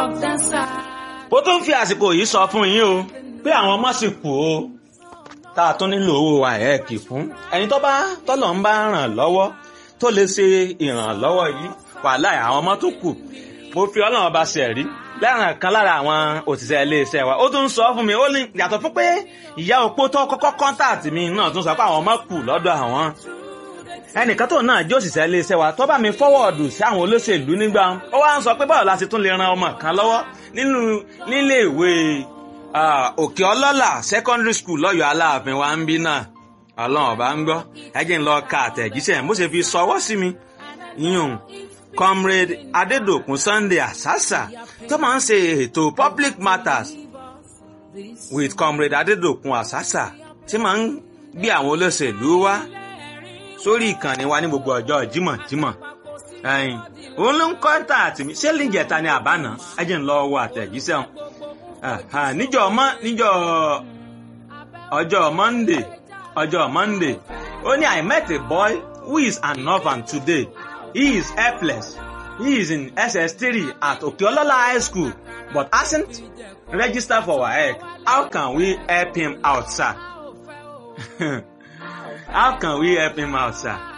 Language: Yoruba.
walk that side. ó tún fi àsìkò yìí sọ fún yín o pé àwọn ọmọ sì kù o tá a tún nílò owó àẹ́ẹ̀kì fún ẹni tó bá tọ́lọ̀ ń bá ràn lọ́wọ́ tó lè ṣe ìrànlọ́wọ́ yìí wàhálà àwọn ọmọ tó kù mo fi ọlọ́run ọba ṣe rí lẹ́ràn kan lára àwọn òṣìṣẹ́ iléeṣẹ́ wa ó tún sọ fún mi ó ní yàtọ̀ fún pé ìyá opó tó kọ́kọ́ kọ́ńtàtì mi náà tún sọ pé àwọn ọmọ kù lọ́dọ̀ àwọn ẹnìkan tó náà jẹ́ òṣìṣẹ́ iléeṣẹ́ wa tó bá mi fọ́wọ́ọ̀dù sí àwọn olóṣèlú nígbà ó wá ń sọ pé báwo la ṣe tún lè ran ọmọ kan lọ́wọ́ nínú nílé ìwé òkè ọlọ́là secondary school lọ́yọ̀ọ́ aláàfin wa ń bí náà ọlọ́run ọba ń gbọ́ ẹjẹ́ ń lọ ka àtẹ̀jíṣẹ́ bó ṣe fi sọwọ́ sí mi yíyún comrade adedokun sunday asasa tó máa ń ṣe ètò public matters with comrade adedokun asasa tí máa ń gbé àwọn olóṣèlú wá sórí ìkànnì wa ní gbogbo ọjọ́ jímọ̀jímọ̀ ẹ̀yìn òun ló ń kọ́ńtà àtì mi ṣé lìjẹta ni àbáná ẹjẹ̀ ń lọ wọ àtẹ̀jíṣẹ́ wọn níjọ́ ọmọ níjọ́ ọjọ́ monday ọjọ́ monday ó ní i met a boy who is an orphan today he is helpless he is in ss3 at okeolola high school but hasn't registered for waec how can we help him out sir how can we help him out sir